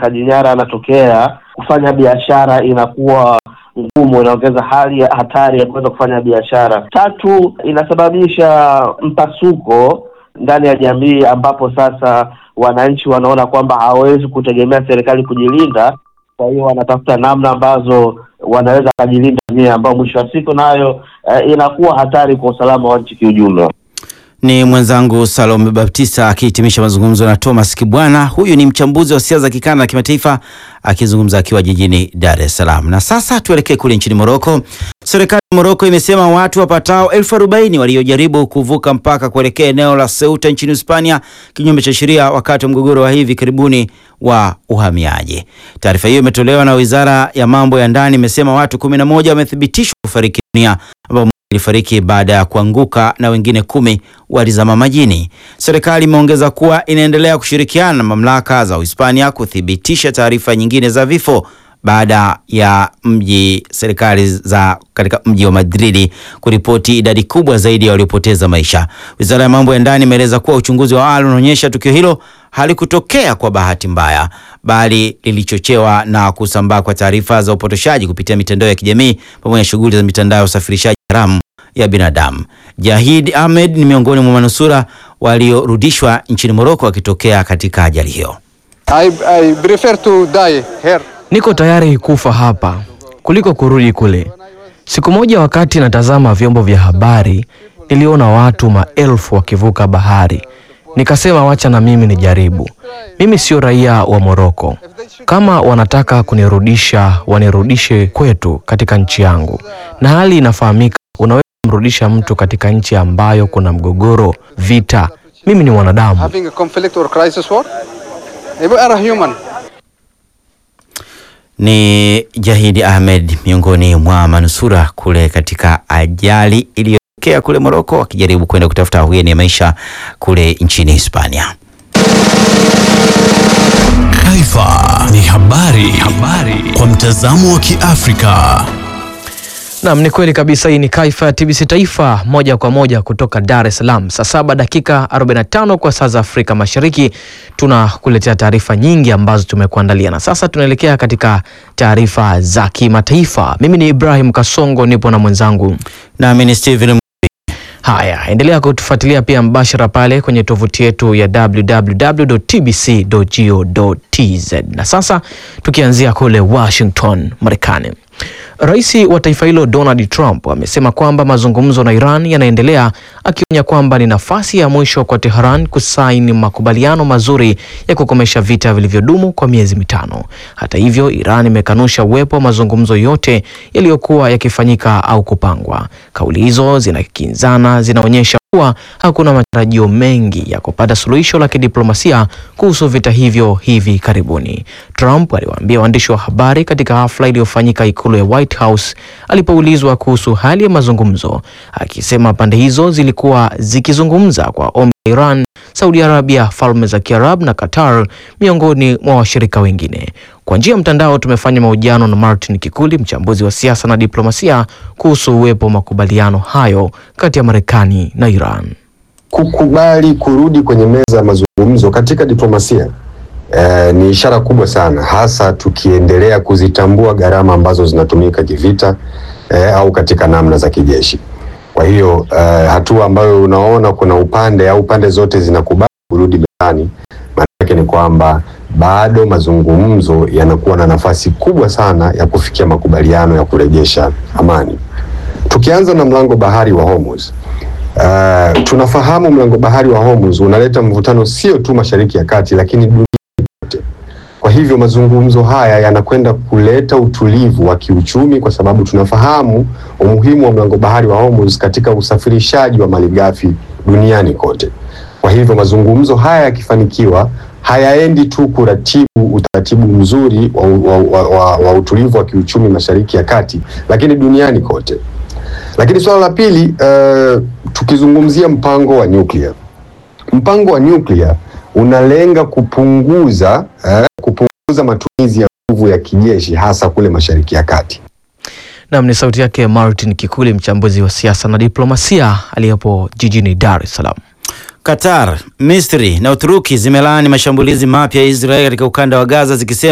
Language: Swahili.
utekaji nyara yanatokea, kufanya biashara inakuwa ngumu, inaongeza hali ya hatari ya kuweza kufanya biashara. Tatu, inasababisha mpasuko ndani ya jamii, ambapo sasa wananchi wanaona kwamba hawawezi kutegemea serikali kujilinda, kwa hiyo wanatafuta namna ambazo wanaweza wakajilinda wenyewe, ambao mwisho wa siku nayo eh, inakuwa hatari kwa usalama wa nchi kiujumla. Ni mwenzangu Salome Baptista akihitimisha mazungumzo na Thomas Kibwana. Huyu ni mchambuzi wa siasa za kikanda na kimataifa akizungumza akiwa jijini Dar es Salaam. Na sasa tuelekee kule nchini Moroko. Serikali ya Moroko imesema watu wapatao elfu arobaini waliojaribu kuvuka mpaka kuelekea eneo la Ceuta nchini Hispania kinyume cha sheria wakati wa mgogoro wa hivi karibuni wa uhamiaji. Taarifa hiyo imetolewa na Wizara ya Mambo ya Ndani, imesema watu kumi na moja wamethibitishwa kufariki dunia ambao ilifariki baada ya kuanguka na wengine kumi walizama majini. Serikali imeongeza kuwa inaendelea kushirikiana na mamlaka za Uhispania kuthibitisha taarifa nyingine za vifo baada ya mji serikali za katika mji wa Madridi kuripoti idadi kubwa zaidi ya waliopoteza maisha. Wizara ya mambo ya ndani imeeleza kuwa uchunguzi wa awali unaonyesha tukio hilo halikutokea kwa bahati mbaya, bali lilichochewa na kusambaa kwa taarifa za upotoshaji kupitia mitandao ya kijamii pamoja na shughuli za mitandao ya usafirishaji haramu ya binadamu. Jahid Ahmed ni miongoni mwa manusura waliorudishwa nchini Moroko wakitokea katika ajali hiyo. I, I prefer to die here. Niko tayari kufa hapa kuliko kurudi kule. Siku moja wakati natazama vyombo vya habari, niliona watu maelfu wakivuka bahari. Nikasema wacha na mimi nijaribu. Mimi sio raia wa Moroko. Kama wanataka kunirudisha, wanirudishe kwetu katika nchi yangu. Na hali inafahamika, unaweza kumrudisha mtu katika nchi ambayo kuna mgogoro, vita. Mimi ni mwanadamu. Having a conflict or crisis war. We are human. Ni Jahidi Ahmed miongoni mwa manusura kule katika ajali iliyotokea kule Moroko wakijaribu kwenda kutafuta ahueni ya maisha kule nchini Hispania. Taifa ni habari, habari kwa mtazamo wa Kiafrika. Naam, ni kweli kabisa. Hii ni Kaifa ya TBC Taifa moja kwa moja kutoka Dar es Salaam, saa saba dakika 45 kwa saa za Afrika Mashariki. Tunakuletea taarifa nyingi ambazo tumekuandalia, na sasa tunaelekea katika taarifa za kimataifa. Mimi ni Ibrahim Kasongo, nipo na mwenzangu Nami ni Steven Haya, endelea kutufuatilia pia mbashara pale kwenye tovuti yetu ya www.tbc.go.tz. Na sasa tukianzia kule Washington, Marekani. Rais wa taifa hilo Donald Trump amesema kwamba mazungumzo na Iran yanaendelea, akionya kwamba ni nafasi ya mwisho kwa Tehran kusaini makubaliano mazuri ya kukomesha vita vilivyodumu kwa miezi mitano. Hata hivyo, Iran imekanusha uwepo wa mazungumzo yote yaliyokuwa yakifanyika au kupangwa. Kauli hizo zinakinzana, zinaonyesha kuwa hakuna matarajio mengi ya kupata suluhisho la kidiplomasia kuhusu vita hivyo hivi karibuni. Trump aliwaambia waandishi wa habari katika hafla iliyofanyika ikulu ya White House alipoulizwa kuhusu hali ya mazungumzo, akisema pande hizo zilikuwa zikizungumza kwa ombi la Iran, Saudi Arabia, Falme za Kiarabu na Qatar miongoni mwa washirika wengine. Kwa njia ya mtandao tumefanya mahojiano na Martin Kikuli, mchambuzi wa siasa na diplomasia, kuhusu uwepo wa makubaliano hayo kati ya Marekani na Iran. Kukubali kurudi kwenye meza ya mazungumzo katika diplomasia eh, ni ishara kubwa sana, hasa tukiendelea kuzitambua gharama ambazo zinatumika kivita eh, au katika namna za kijeshi. Kwa hiyo eh, hatua ambayo unaona kuna upande au pande zote zinakubali kurudi mezani, maana yake ni kwamba bado mazungumzo yanakuwa na nafasi kubwa sana ya kufikia makubaliano ya kurejesha amani. Tukianza na mlango bahari wa Hormuz. Uh, tunafahamu mlango bahari wa Hormuz unaleta mvutano sio tu Mashariki ya Kati, lakini dunia yote. Kwa hivyo mazungumzo haya yanakwenda kuleta utulivu wa kiuchumi, kwa sababu tunafahamu umuhimu wa mlango bahari wa Hormuz katika usafirishaji wa malighafi duniani kote. Kwa hivyo mazungumzo haya yakifanikiwa, hayaendi tu kuratibu utaratibu mzuri wa, wa, wa, wa, wa utulivu wa kiuchumi Mashariki ya Kati, lakini duniani kote. Lakini suala la pili, uh, tukizungumzia mpango wa nyuklia, mpango wa nyuklia unalenga kupunguza uh, kupunguza matumizi ya nguvu ya kijeshi hasa kule Mashariki ya Kati. Nam ni sauti yake Martin Kikuli, mchambuzi wa siasa na diplomasia aliyepo jijini Dar es Salaam. Qatar, Misri na Uturuki zimelaani mashambulizi mapya ya Israeli katika ukanda wa Gaza zikisema